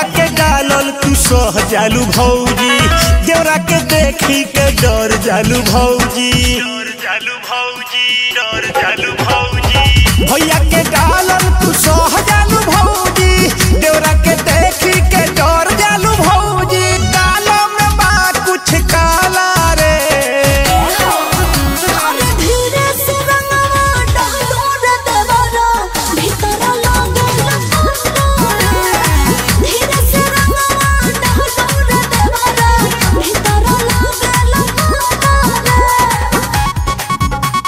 के डालल तू सह जालू भौजी देवरा के देखी के डर जालू भौजी डर जालू भौजी डर जालू भौजी भैया के डालल तू सह जालू भौजी देवरा के देखी के डर जालू भौजी कालो में बा कुछ काला रे अरे धीरे से रंगवा डालो रे देवरा भीतर लागल पारा धीरे से रंगवा डालो रे देवरा भीतर लागल पारा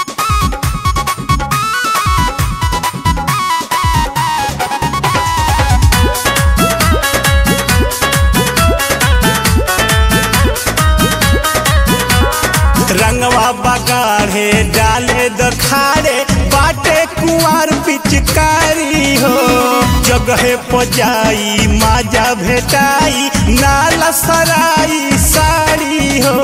रंगवा बगाढ़े डाले दखाड़े बाटे कुआर पिचकारी हो जगहे पजाई माजा भेटाई नाला सराई साड़ी हो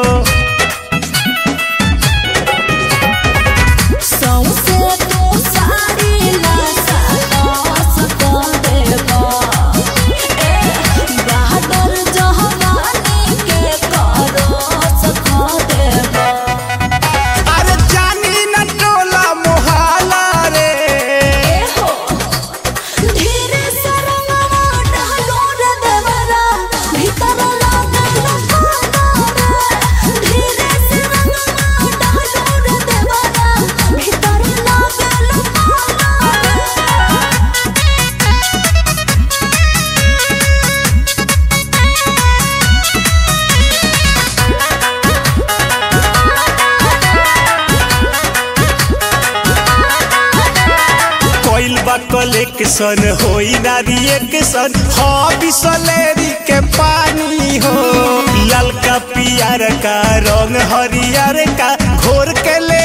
सौंसे तू साड़ी ला सास को देबा ए बहादुर जहानी के करो सखो देबा अरे जानी न टोला मोहाला रे ए हो धीरे से रंगवा डालो रे देवरा भीतर लागल पारा धीरे से रंगवा डालो रे देवरा भीतर लागल पारा कोइल बा कलेक्शन होई ना रिएक्शन हो बिसलेरी के पानी हो ललका पियर का रंग हरियर का घोर के ले